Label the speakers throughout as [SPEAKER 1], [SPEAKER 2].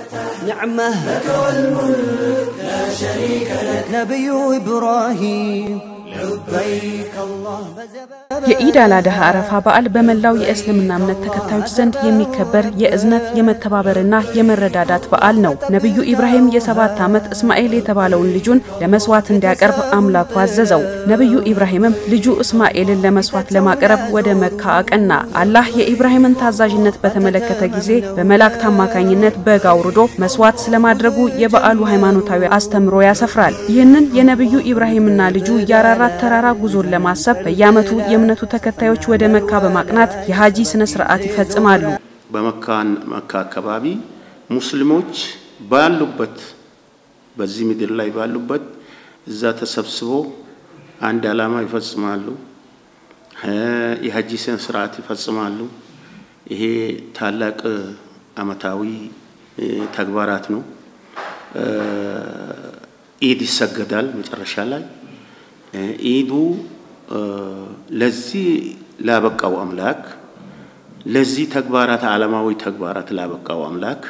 [SPEAKER 1] نعمة لك والملك لا شريك لك نبي إبراهيم لبيك الله
[SPEAKER 2] የኢድ አልአድሃ አረፋ በዓል በመላው የእስልምና እምነት ተከታዮች ዘንድ የሚከበር የእዝነት የመተባበርና የመረዳዳት በዓል ነው። ነቢዩ ኢብራሂም የሰባት ዓመት እስማኤል የተባለውን ልጁን ለመስዋዕት እንዲያቀርብ አምላኩ አዘዘው። ነቢዩ ኢብራሂምም ልጁ እስማኤልን ለመስዋዕት ለማቅረብ ወደ መካ አቀና። አላህ የኢብራሂምን ታዛዥነት በተመለከተ ጊዜ በመላእክት አማካኝነት በግ አውርዶ መስዋዕት ስለማድረጉ የበዓሉ ሃይማኖታዊ አስተምሮ ያሰፍራል። ይህንን የነቢዩ ኢብራሂምና ልጁ የአራራት ተራራ ጉዞን ለማሰብ በየዓመቱ የእምነቱ ተከታዮች ወደ መካ በማቅናት የሀጂ ስነ ስርዓት ይፈጽማሉ።
[SPEAKER 3] በመካን መካ አካባቢ ሙስሊሞች ባሉበት በዚህ ምድር ላይ ባሉበት እዛ ተሰብስቦ አንድ ዓላማ ይፈጽማሉ። የሀጂ ስነ ስርዓት ይፈጽማሉ። ይሄ ታላቅ አመታዊ ተግባራት ነው። ኢድ ይሰገዳል መጨረሻ ላይ ኢዱ ለዚህ ላበቃው አምላክ ለዚህ ተግባራት ዓለማዊ ተግባራት ላበቃው አምላክ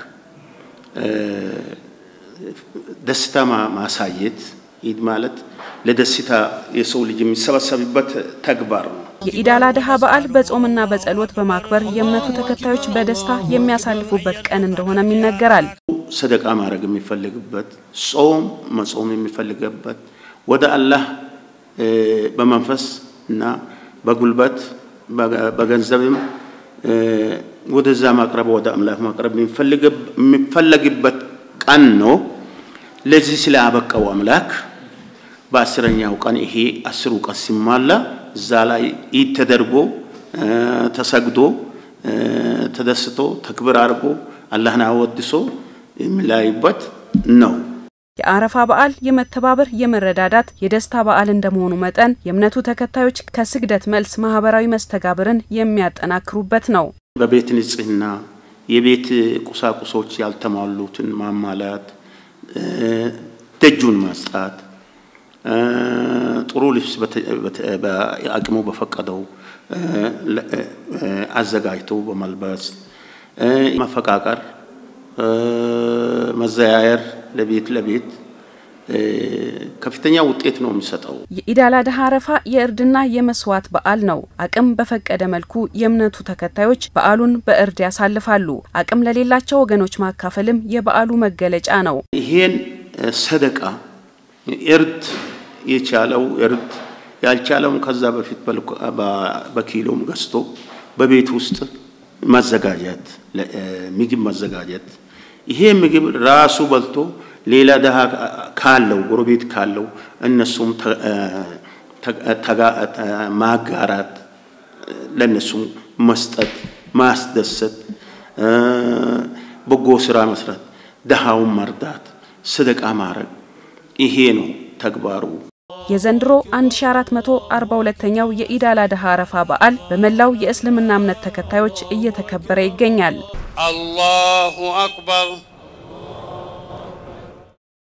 [SPEAKER 3] ደስታ ማሳየት ኢድ ማለት ለደስታ የሰው ልጅ የሚሰበሰብበት ተግባር ነው።
[SPEAKER 2] የኢድ አልአድሃ በዓል በጾምና በጸሎት በማክበር የእምነቱ ተከታዮች በደስታ የሚያሳልፉበት ቀን እንደሆነም ይነገራል።
[SPEAKER 3] ሰደቃ ማድረግ የሚፈልግበት፣ ጾም መጾም የሚፈልግበት ወደ አላህ በመንፈስ እና በጉልበት በገንዘብም ወደዛ ማቅረብ ወደ አምላክ ማቅረብ የሚፈለግበት ቀን ነው። ለዚህ ስላበቃው አምላክ በአስረኛው ቀን ይሄ አስሩ ቀን ሲሟላ እዛ ላይ ኢድ ተደርጎ ተሰግዶ ተደስቶ ተክብር አድርጎ አላህን አወድሶ የሚለያዩበት ነው።
[SPEAKER 2] የአረፋ በዓል የመተባበር የመረዳዳት የደስታ በዓል እንደመሆኑ መጠን የእምነቱ ተከታዮች ከስግደት መልስ ማህበራዊ መስተጋብርን የሚያጠናክሩበት ነው።
[SPEAKER 3] በቤት ንጽህና የቤት ቁሳቁሶች ያልተሟሉትን ማሟላት፣ ደጁን ማጽዳት፣ ጥሩ ልብስ አቅሙ በፈቀደው አዘጋጅቶ በመልበስ መፈቃቀር፣ መዘያየር ለቤት ለቤት ከፍተኛ ውጤት ነው የሚሰጠው።
[SPEAKER 2] የኢድ አልአድሃ አረፋ የእርድና የመስዋዕት በዓል ነው። አቅም በፈቀደ መልኩ የእምነቱ ተከታዮች በዓሉን በእርድ ያሳልፋሉ። አቅም ለሌላቸው ወገኖች ማካፈልም የበዓሉ መገለጫ ነው።
[SPEAKER 3] ይሄን ሰደቃ እርድ የቻለው እርድ ያልቻለውም ከዛ በፊት በኪሎም ገዝቶ በቤት ውስጥ ማዘጋጀት ምግብ ማዘጋጀት ይሄ ምግብ ራሱ በልቶ ሌላ ድሃ ካለው ጎረቤት ካለው እነሱም ማጋራት፣ ለእነሱም መስጠት፣ ማስደሰት፣ በጎ ስራ መስራት፣ ድሃውን መርዳት፣ ሰደቃ ማድረግ ይሄ ነው ተግባሩ።
[SPEAKER 2] የዘንድሮ 1442ኛው የኢድ አልአድሃ አረፋ በዓል በመላው የእስልምና እምነት ተከታዮች እየተከበረ ይገኛል።
[SPEAKER 4] አላሁ አክበር